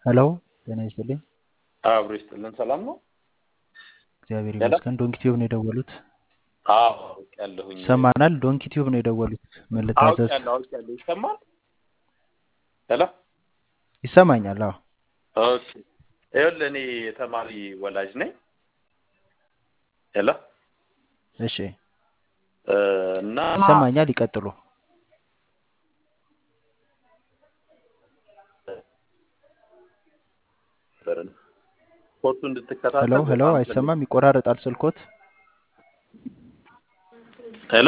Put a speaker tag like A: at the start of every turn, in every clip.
A: ሄሎ ጤና ይስጥልኝ።
B: አብሮ ይስጥልን። ሰላም ነው?
A: እግዚአብሔር
B: ሄሎ
A: ይመስገን። ዶንኪ ቲዩብ ነው የደወሉት።
B: አዎ አውቄያለሁኝ።
A: ይሰማናል? ዶንኪ ቲዩብ ነው የደወሉት። ምን ልታዘዝ?
B: አውቄያለሁ አውቄያለሁ። ይሰማል? ሄሎ
A: ይሰማኛል? አዎ
B: ኦኬ። ይኸውልህ እኔ የተማሪ ወላጅ ነኝ። ሄሎ
A: እሺ፣
B: እ፣ እና
A: ይሰማኛል። ይቀጥሉ።
B: ኮርሱ
A: ሄሎ
B: እንድትከታተል
A: ሄሎ፣
B: በጣም ፈልግ
A: አይሰማም፣ ይቆራረጣል ስልኮት።
B: ሄሎ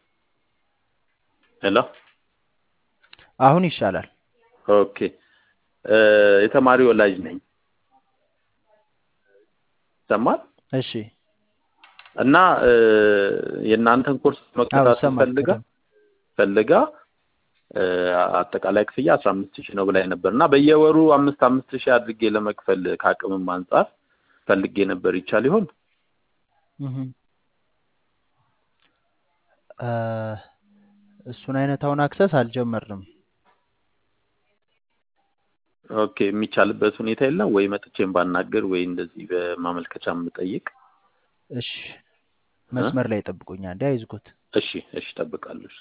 B: ሄሎ
A: አሁን ይሻላል።
B: ኦኬ እ፣ የተማሪ ወላጅ ነኝ። ይሰማል?
A: እሺ፣
B: እና እ፣ የእናንተን ኮርስ
A: አዎ
B: መከታተል
A: ይሰማል
B: ፈልጋ
A: በደንብ።
B: ፈልጋ እ፣ አጠቃላይ ክፍያ አስራ አምስት ሺህ ነው ብላኝ ነበር እና በየወሩ አምስት አምስት ሺህ አድርጌ ለመክፈል ከአቅምም አንጻር ፈልጌ ነበር። ይቻል ይሆን?
A: እህ እ፣ እሱን አይነት አሁን አክሰስ አልጀመርንም።
B: ኦኬ የሚቻልበት ሁኔታ የለም ወይ? መጥቼም ባናገር ወይ እንደዚህ በማመልከቻ የምጠይቅ?
A: እሺ፣
B: እ?
A: መስመር ላይ ጠብቁኝ አንዴ፣ አይዝጉት።
B: እሺ እሺ፣ እጠብቃለሁ።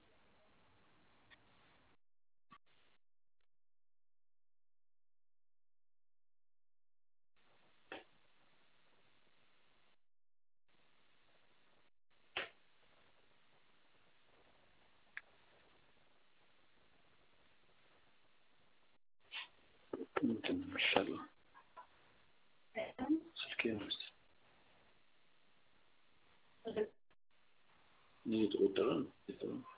B: ምንድን ነው የሚሻለው? ስልኬን ውስጥ እየተወደረ ነው እየተወደረ ነው።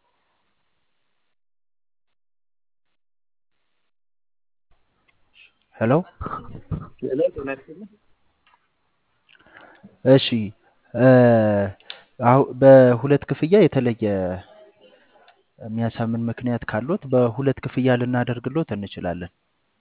A: ሄሎ
B: ሌላ ጤና ይስጥልኝ።
A: እሺ እ፣ አሁ በሁለት ክፍያ የተለየ የሚያሳምን ምክንያት ካሉት በሁለት ክፍያ ልናደርግሎት እንችላለን።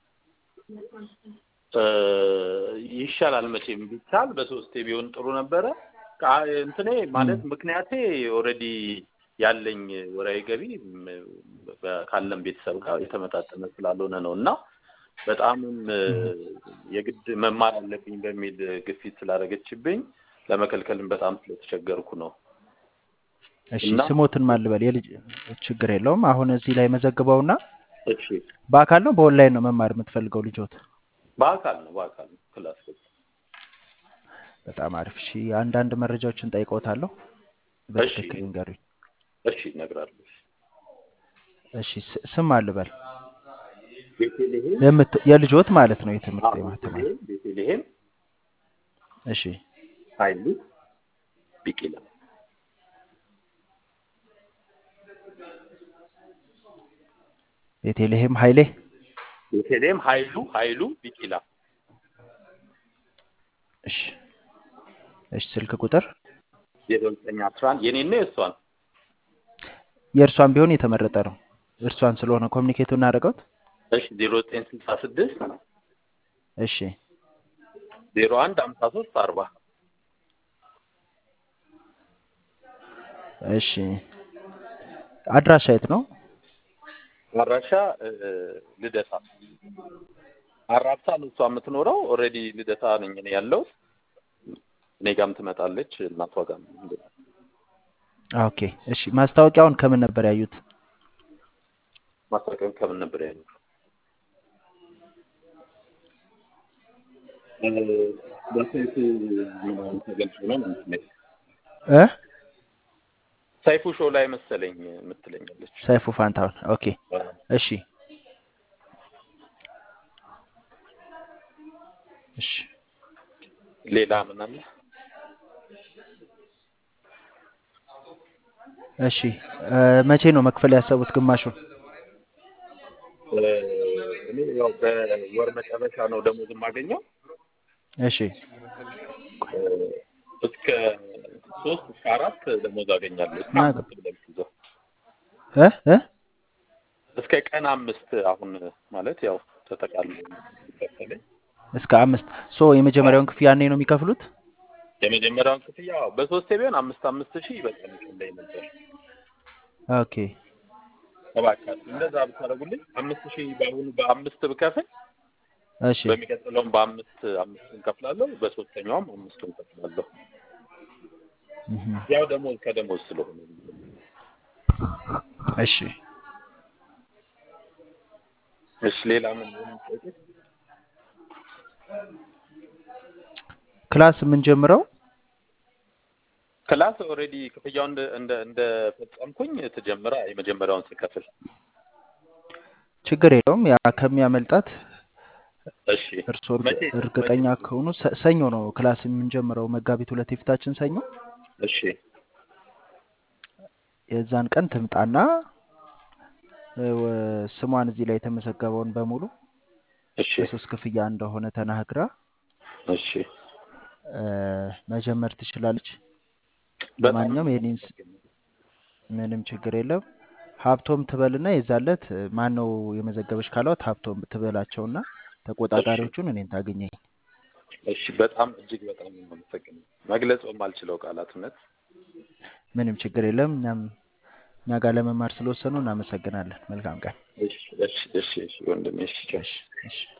B: እ፣ ይሻላል መቼም ቢቻል በሶስቴ ቢሆን ጥሩ ነበረ። ካ- እንትኔ
A: እም፣
B: ማለት ምክንያቴ ኦልሬዲ ያለኝ ወራዊ ገቢ ም፣ በ- ካለን ቤተሰብ ጋር የተመጣጠነ ስላልሆነ ነው እና በጣምም እ፣
A: እም።
B: የግድ መማር አለብኝ በሚል ግፊት ስላደረገችብኝ ለመከልከልም በጣም ስለተቸገርኩ ነው
A: እሺ
B: እና
A: ስሞትን ማን ልበል? የልጅ ችግር የለውም። አሁን እዚህ ላይ መዘግበውና
B: እሺ
A: በአካል ነው በኦንላይን ነው መማር የምትፈልገው ልጆት?
B: በአካል ነው በአካል ነው ክላስ ገባ
A: በጣም አሪፍ። እሺ አንዳንድ መረጃዎችን ጠይቀውታለሁ፣
B: እሺ
A: በትክክል ይንገሩኝ።
B: እሺ እነግራለሁ
A: እሺ ስ- ስም ማን ልበል?
B: ቤተልሔም
A: የምት የልጆት ማለት ነው የትምህርት
B: አዎ
A: የማስተማር
B: ቤተልሔም ቤተልሔም
A: እሺ
B: ኃይሉ ቢቂላ
A: ቤተልሔም ኃይሌ
B: ቤተልሔም ኃይሉ ኃይሉ ቢቂላ
A: እሺ እሺ ስልክ ቁጥር
B: ዜሮ ዘጠኝ አስራ አንድ የኔና የእሷን
A: የእርሷን ቢሆን የተመረጠ ነው። እርሷን ስለሆነ ኮሚኒኬቱ እናደርገውት።
B: እሺ ዜሮ ዘጠኝ ስልሳ ስድስት
A: እሺ
B: ዜሮ አንድ ሀምሳ ሶስት አርባ
A: እሺ አድራሻ የት ነው?
B: አድራሻ እ፣ ልደታ አራብሳ ነው እሷ የምትኖረው። ኦልሬዲ ልደታ ነኝ እኔ ያለው እኔ ጋርም ትመጣለች እናቷ ጋር
A: ኦኬ እሺ ማስታወቂያውን ከምን ነበር ያዩት?
B: ማስታወቂያውን ከምን ነበር ያለው? በሰይፉ ምናምን ተገልጾ ነው ማለት ነው።
A: እ
B: ሰይፉ ሾው ላይ መሰለኝ የምትለኛለች።
A: ሰይፉ ፋንታሁን። ኦኬ እሺ እሺ
B: ሌላ ምን አለ?
A: እሺ እ፣ መቼ ነው መክፈል ያሰቡት ግማሹን?
B: እ፣ እኔ ያው በወር መጨረሻ ነው ደሞዝ የማገኘው
A: እሺ
B: እ፣ እስከ ሶስት እስከ አራት ደሞዝ አገኛለሁ። እስከ
A: እና
B: አምስት ብለህ ብትይዘው
A: እ እ
B: እስከ ቀን አምስት አሁን ማለት ያው ተጠቃሎ ይከፈለኝ
A: እስከ አምስት ሶ የመጀመሪያውን ክፍያ ያኔ ነው የሚከፍሉት?
B: የመጀመሪያውን ክፍያ በሶስቴ ቢሆን አምስት አምስት ሺህ በጣም ይቀለኝ ነበር።
A: ኦኬ
B: እባካችሁ እንደዛ ብታደርጉልኝ አምስት ሺህ በአሁኑ በአምስት ብከፍል
A: እሺ
B: በሚቀጥለውም በአምስት አምስቱን ከፍላለሁ፣ በሶስተኛውም አምስቱን ከፍላለሁ።
A: እህ፣
B: ያው ደሞዝ ከደሞዝ ስለሆነ
A: እሺ
B: እሺ ሌላ ምን ምን ጠይቅ?
A: ክላስ የምንጀምረው
B: ክላስ ኦልሬዲ ክፍያው እንደ እንደ እንደ ፈጸምኩኝ ትጀምራ የመጀመሪያውን ስከፍል
A: ችግር የለውም። ያ ከሚያመልጣት
B: እሺ
A: እርስዎ እርግ-
B: መቼ
A: እርግጠኛ
B: መቼ
A: ከሆኑ ሰ- ሰኞ ነው ክላስ የምንጀምረው፣ መጋቢት ሁለት የፊታችን ሰኞ።
B: እሺ
A: የዛን ቀን ትምጣና እ፣ ወ- ስሟን እዚህ ላይ የተመዘገበውን በሙሉ
B: እሺ
A: በሶስት ክፍያ እንደሆነ ተናግራ
B: እሺ
A: እ፣ መጀመር ትችላለች።
B: በጣም ነው
A: ለማንኛውም የኔን ስ-
B: የማመሰግነው።
A: ምንም ችግር የለም። ሀብቶም ትበልና የዛለት ማን ነው የመዘገበች ካሏት ሀብቶም ትበላቸውና
B: እሺ
A: ተቆጣጣሪዎቹን እኔን ታገኘኝ።
B: እሺ በጣም እጅግ በጣም ነው የማመሰግነው። መግለጽ የማልችለው ቃላት እውነት
A: ምንም ችግር የለም። እኛም እኛ ጋር ለመማር ስለወሰኑ እናመሰግናለን። መልካም ቀን።
B: እሺ እሺ እሺ እሺ ወንድሜ እሺ ቻው።
A: እሺ እሺ